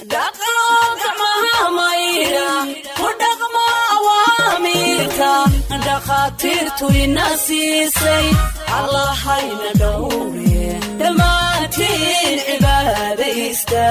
dhaqo gacmaha maydha ku dhaqmo awaamiirka dhakhaatiirtu ina siisay allahayna dhowre dhammaantiin cibaadaysta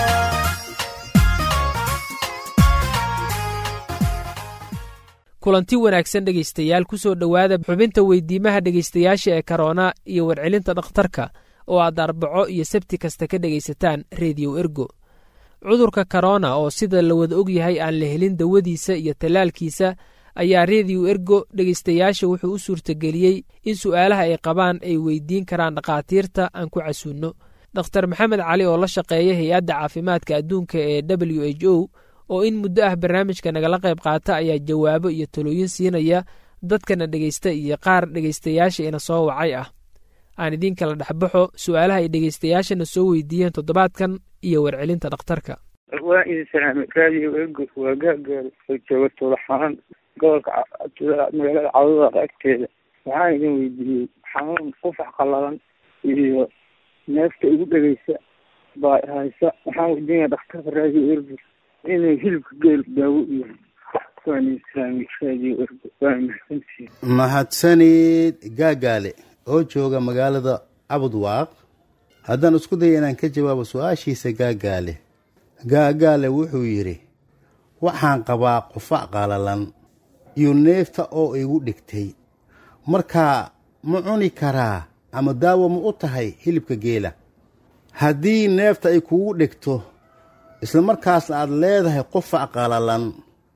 kulanti wanaagsan dhegaystayaal ku soo dhowaada xubinta weydiimaha dhegaystayaasha ee karoona iyo warcelinta dhakhtarka oo aad arbaco iyo sabti kasta ka dhegaysataan rediyo ergo cudurka korona oo sida la wada og yahay aan la helin dawadiisa iyo tallaalkiisa ayaa rediyo ergo dhegaystayaasha wuxuu u suurtageliyey in su'aalaha ay qabaan ay weydiin karaan dhakhaatiirta aan ku casuunno dokhtar maxamed cali oo la shaqeeya hay-adda caafimaadka adduunka ee w h o oo in muddo ah barnaamijka nagala qayb qaata ayaa jawaabo iyo talooyin siinaya dadkana dhegaysta iyo qaar dhegaystayaasha ina soo wacay ah aan idiin kala dhexbaxo su'aalaha ay dhegaystayaashana soo weydiiyeen toddobaadkan iyo warcelinta dhakhtarka waa idin salaamay raadiyo ego waa gaagaal oo jooga tuulaxaan gobolka magaalada cawdada agteeda waxaan idin weydiiyey xanuun qufax qallalan iyo neefta igu dhegeysa baa haysa waxaan weydiinaya dhakhtarka raadiyo ergo inuu hilibka geel daawo iyo waan idin salaamay raadiyo ergo waa mahadsantihiin mahadsanid gaagaale oo jooga magaalada cabudwaaq haddaan isku daya inaan ka jawaabo su-aashiisa gaagaale gaagaale wuxuu yidhi waxaan qabaa qufac qalalan iyo neefta oo igu dhigtay markaa ma cuni karaa ama daawo ma u tahay hilibka geela haddii neefta ay kugu dhigto isla markaasna aad leedahay qufac qalalan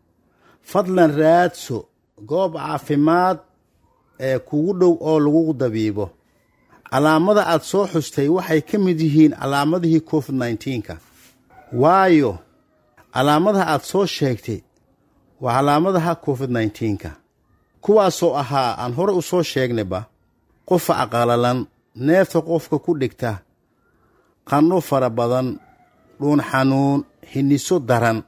fadlan raadso goob caafimaad ee kugu dhow oo lagu dabiibo calaamada aad soo xustay waxay ka mid yihiin calaamadihii covid nneteen-ka waayo calaamadaha aad soo sheegtay waa calaamadaha covid nneteen-ka kuwaasoo ahaa aan hore u soo sheegnayba qufac qalalan neefta qofka ku dhigta qanno fara badan dhuun xanuun hiniso daran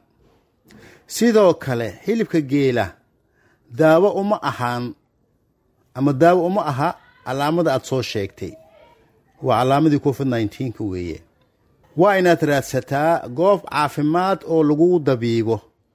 sidoo kale hilibka geela daawo uma ahaan ama daawo uma aha calaamada aad soo sheegtay waa calaamadii covid nneteen-ka weeye waa inaad raadsataa goob caafimaad oo lagu dabiibo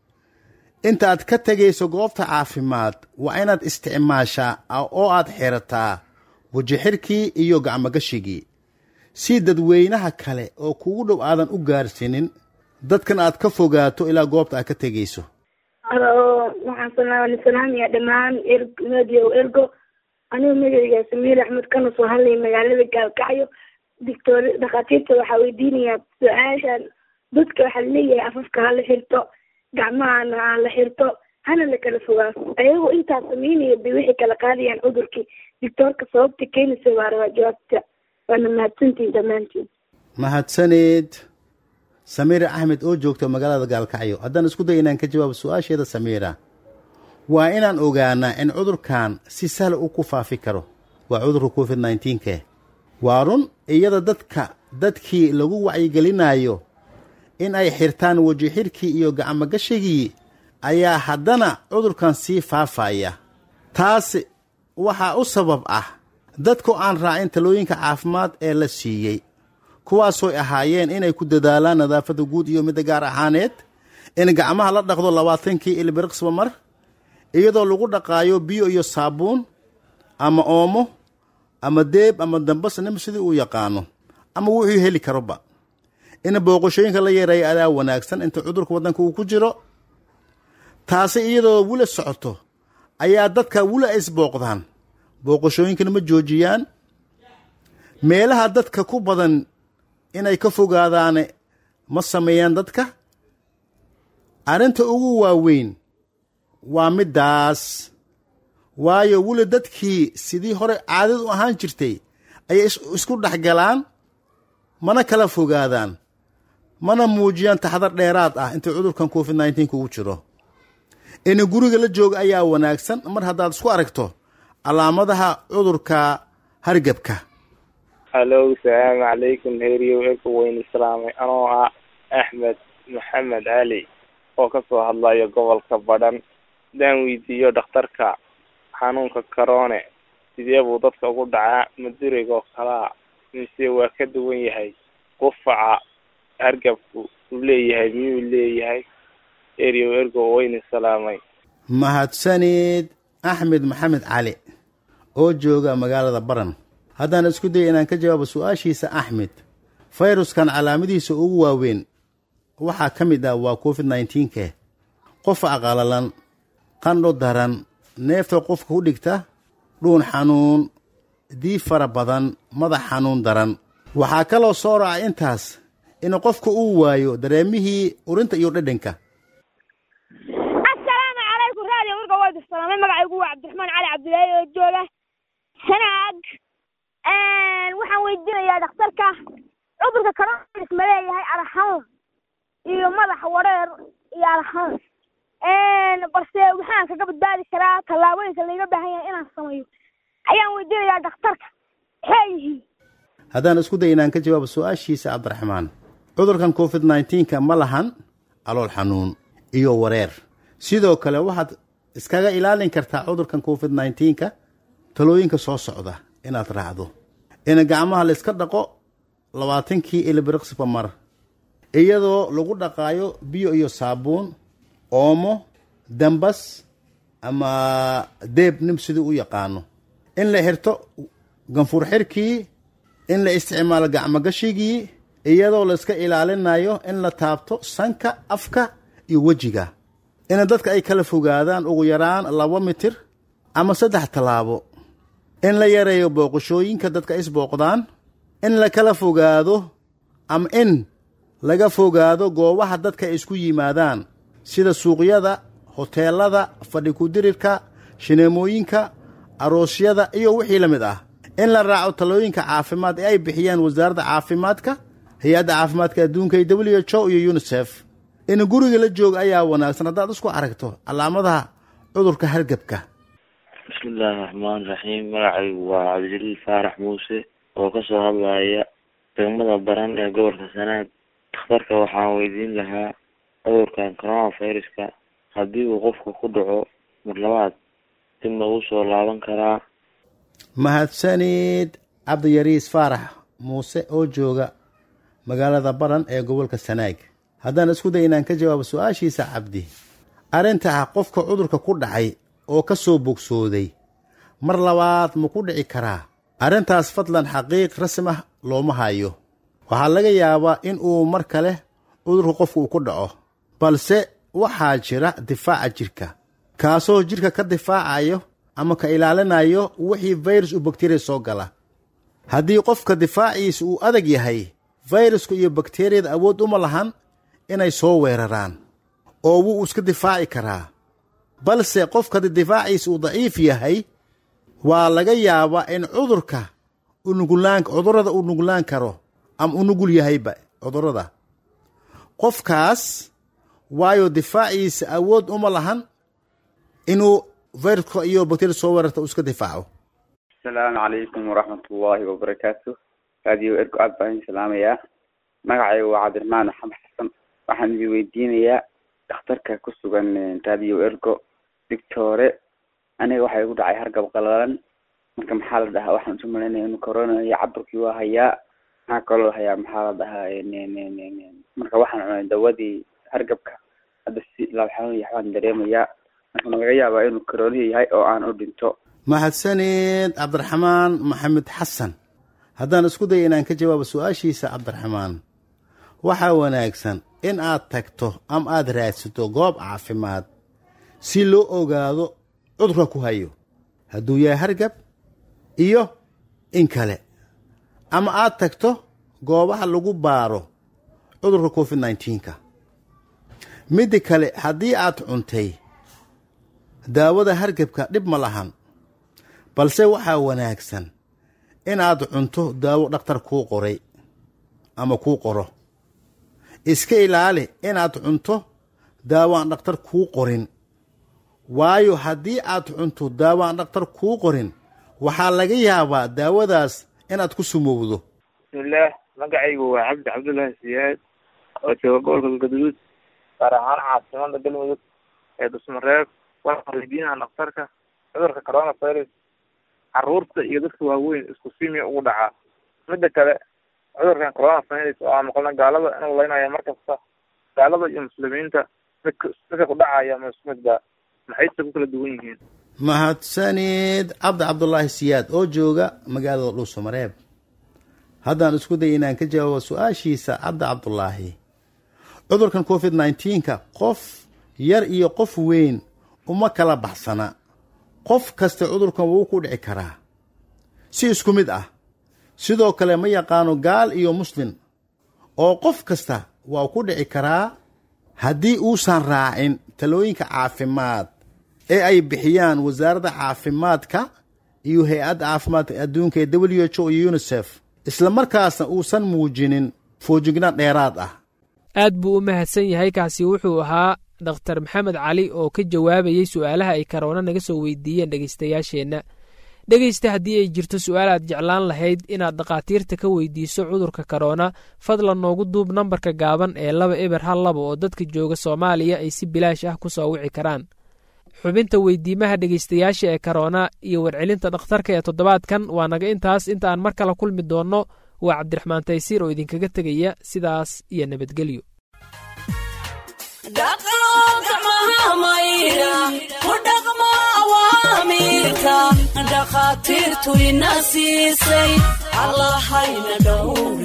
intaaad ka tegayso goobta caafimaad waa inaad isticmaashaa oo aad xirataa wajixirkii iyo gacmogashigii si dadweynaha kale oo kugu dhow aadan u gaarsiinin dadkan aad ka fogaato ilaa goobta aad ka tegayso alo waxaan salaamayaa dhammaan radio ergo anigu magacayga samiir axmed kana soo hadlaya magaalada gaalkacyo dictor dhakhaatiirta waxaa weydiinayaa su-aashan dadka waxaa laleeyahay afafka hala xirto gacmahana hala xirto hana la kala fogaado ayagoo intaa sameynaya bay waxay kala qaadayaan cudurkii dictoorka sababta keenaysa waa rabaa jawaabta waana mahadsantiin dhammaantiin mahadsaneed samiira axmed oo joogta magaalada gaalkacyo haddaan isku day inaan ka jawaabo su-aasheeda samiira waa inaan ogaanaa in cudurkan si sahla u ku faafi karo waa cudurka covid nneteen-ke waa run iyada dadka dadkii lagu wacyigelinayo in ay xirtaan wajixirkii iyo gacmogashigii ayaa haddana cudurkan sii faafaya taas waxaa u sabab ah dadku aan raacin talooyinka caafimaad ee la siiyey kuwaasooy ahaayeen inay ku dadaalaan nadaafadda guud iyo midda gaar ahaaneed in gacmaha la dhaqdo labaatankii ilbiriqsba mar iyadoo lagu dhaqaayo biyo iyo saabuun ama oomo ama deeb ama dambas nim sidii uu yaqaano ama wuxuu heli karoba in booqashooyinka la yeereeya adaa wanaagsan inta cudurka waddanka uu ku jiro taasi iyadoo wula socoto ayaa dadka wula isbooqdaan booqashooyinkana ma joojiyaan meelaha dadka ku badan inay ka fogaadaane ma sameeyaan dadka arrinta ugu waaweyn waa middaas waayo weli dadkii sidii hore caadad u ahaan jirtay ayay isku dhex galaan mana kala fogaadaan mana muujiyaan taxdar dheeraad ah inta cudurkan covid nneteen kugu jiro in guriga la jooga ayaa wanaagsan mar haddaad isku aragto calaamadaha cudurka hargebka halo salaamu calaykum heriyow eka weyn islaamay anoo ah axmed maxamed cali oo kasoo hadlayo gobolka badhan hadaan weydiiyo dhakhtarka xanuunka karoone sidee buu dadka ugu dhacaa madurigoo kalaa mise waa ka duwan yahay qufaca hargabku uu leeyahay miyuu leeyahay erio ergo wayna salaamay mahadsanid axmed maxamed cali oo jooga magaalada baran haddaan isku daya inaan ka jawaabo su-aashiisa axmed fayruskan calaamadihiisa ugu waaweyn waxaa ka mid ah waa covid nneteen-ke qofa aqalalan qandho daran neefta qofka ku dhigta dhuun xanuun diib fara badan madax xanuun daran waxaa kaloo soo raca intaas in qofka uu waayo dareemihii urinta iyo dhedhanka assalaamu calaykum raadiyo warka waa salaamay magacaygu waa cabdiraxmaan cali cabdilaahi oo jooga sanaag waxaan weydiinayaa dhakhtarka cudurka coronavirus ma leeyahay arxanuun iyo madax wareer iyo arxanuun balse waxaan kaga badbaadi karaa tallaabooyinka layga baahan yahay inaan sameeyo ayaan weydiinayaa dhakhtarka maxay yihiin haddaan isku day inaan ka jawaabo su-aashiisa cabdiraxmaan cudurkan covid nneteen-ka ma lahan alool xanuun iyo wareer sidoo kale waxaad iskaga ilaalin kartaa cudurkan covid nneteen-ka talooyinka soo socda inaad raacdo in gacmaha layska dhaqo labaatankii ilbiriqsiba mar iyadoo lagu dhaqaayo biyo iyo saabuun oomo dambas ama deeb nim siduu u yaqaano in la xirto ganfuur xirkii in la isticmaalo gacmogashigii iyadoo la iska ilaalinayo in la taabto sanka afka iyo wejiga in dadka ay kala fogaadaan ugu yaraan laba mitir ama saddex tallaabo in la yareeyo booqashooyinka dadka isbooqdaan in la kala fogaado ama in laga fogaado goobaha dadka ay isku yimaadaan sida suuqyada hoteelada fadhi kudirirka shineemooyinka aroosyada iyo wixii la mid ah in la raaco talooyinka caafimaad ee ay bixiyaan wasaaradda caafimaadka hay-adda caafimaadka adduunka iyo w h o iyo unisef in guriga la jooga ayaa wanaagsan haddaad isku aragto calaamadaha cudurka hargebka bismillaahi raxmaani raxiim magacaygu waa cabdijaliil faarax muuse oo kasoo hadlaya degmada baran ee gobolka sanaag dhakhtarka waxaan weydiin lahaa cudurkan coronaviruska haddii uu qofka ku dhaco mar labaad dib ma uu soo laaban karaa mahadsanid cabdiyariis faarax muuse oo jooga magaalada baran ee gobolka sanaag haddaan isku day inaan ka jawaabo su-aashiisa cabdi arrinta ah qofka cudurka ku dhacay oo ka soo bogsooday mar labaad ma ku dhici karaa arrintaas fadlan xaqiiq rasmi ah looma hayo waxaa laga yaabaa in uu mar kale cudurka qofka uu ku dhaco balse waxaa jira difaaca jirka kaasoo jirka ka difaacayo ama ka ilaalinayo wixii fayrus u bakteriya soo gala haddii qofka difaaciisa uu adag yahay fayruska iyo bakteriyada awood uma lahan inay soo weeraraan oo wuu iska difaaci karaa balse qofka difaaciisa uu daciif yahay waa laga yaabaa in cudurka unugulaan cudurada uu nugulaan karo ama u nugul yahayba cudurada qofkaas waayo difaaciisa awood uma lahan inuu fayruska iyo bakteriya soo weerarta uu iska difaaco asalaamu calaykum waraxmatullaahi wabarakaatu raadiyo ergo aad baan idin salaamayaa magacaygu waa cabdiraxmaan maxamed xasan waxaan idin weydiinayaa dhakhtarka ku sugan raadiyo ergo dictore aniga waxaa igu dhacay hargab qalalan marka maxaa la dhahaa waxaan isu malaynaya inu corona iyo caburkii waa hayaa maxaa kaloo hayaa maxaa la dhahaa marka waxaan cunay dawadii hargabka hadda si laabxanuun iyo waxbaan dareemayaa marka ma laga yaabaa inuu coronihi yahay oo aan u dhinto mahadsanid cabdiraxmaan maxamed xasan haddaan isku daya inaan ka jawaabo su-aashiisa cabdiraxmaan waxaa wanaagsan in aad tagto ama aad raadsato goob caafimaad si loo ogaado cudurka ku hayo hadduu yahay hargab iyo in kale ama aad tagto goobaha lagu baaro cudurka covid nneteen-ka midda kale haddii aad cuntay daawada hargebka dhib ma lahan balse waxaa wanaagsan inaad cunto daawo dhakhtar kuu qoray ama kuu qoro iska ilaali inaad cunto daawo aan dhakhtar kuu qorin waayo haddii aad cunto daawo aan dhakhtar kuu qorin waxaa laga yaabaa daawadaas inaad ku sumowdo bismillaah magacaygu waa cabdi cabdullaahi siyaad oo jooga gobolka galgaduud gaar ahaan caasimada galmudug ee dusmareeb waxaan weydiinaha dhakhtarka cudurka coronavirus caruurta iyo dadka waaweyn isku simiya ugu dhacaa midda kale cudurkan coronavirus oo aan maqlna gaalada inuu leynayo mar kasta gaalada iyo muslimiinta dadka dadka ku dhacaya ma isku mid ba maxayse ku kala duwan yihiin mahadsanid cabdi cabdulaahi siyaad oo jooga magaalada dhuusamareeb haddaan isku day inaan ka jawaabo su-aashiisa cabdi cabdulaahi cudurkan covid nneteen-ka qof yar iyo qof weyn uma kala baxsana qof kasta cudurkan wuu ku dhici karaa si isku mid ah sidoo kale ma yaqaano gaal iyo muslin oo qof kasta waa ku dhici karaa haddii uusan raacin talooyinka caafimaad ee ay bixiyaan wasaaradda caafimaadka iyo hay-adda caafimaadka adduunka ee w h o iyo unisef isla markaasna uusan muujinin foojignaan dheeraad ah aad buu u mahadsan yahay kaasi wuxuu ahaa dhakhtar maxamed cali oo ka jawaabayey su'aalaha ay karoona naga soo weydiiyeen dhegaystayaasheenna dhegaysta haddii ay jirto su-aal aad jeclaan lahayd inaad dhakhaatiirta ka weydiiso cudurka karoona fadlan noogu duub nambarka gaaban ee laba eber hal laba oo dadka jooga soomaaliya ay si bilaash ah ku soo wici karaan xubinta weydiimaha dhegaystayaasha ee karoona iyo warcelinta dhakhtarka ee toddobaadkan waa naga intaas inta aan mar kale kulmi doonno waa cabdiraxmaan taysiir oo idinkaga tegaya sidaas iyo nabadgelyo dhakhaatiirtu ina siisay allahayna dhowre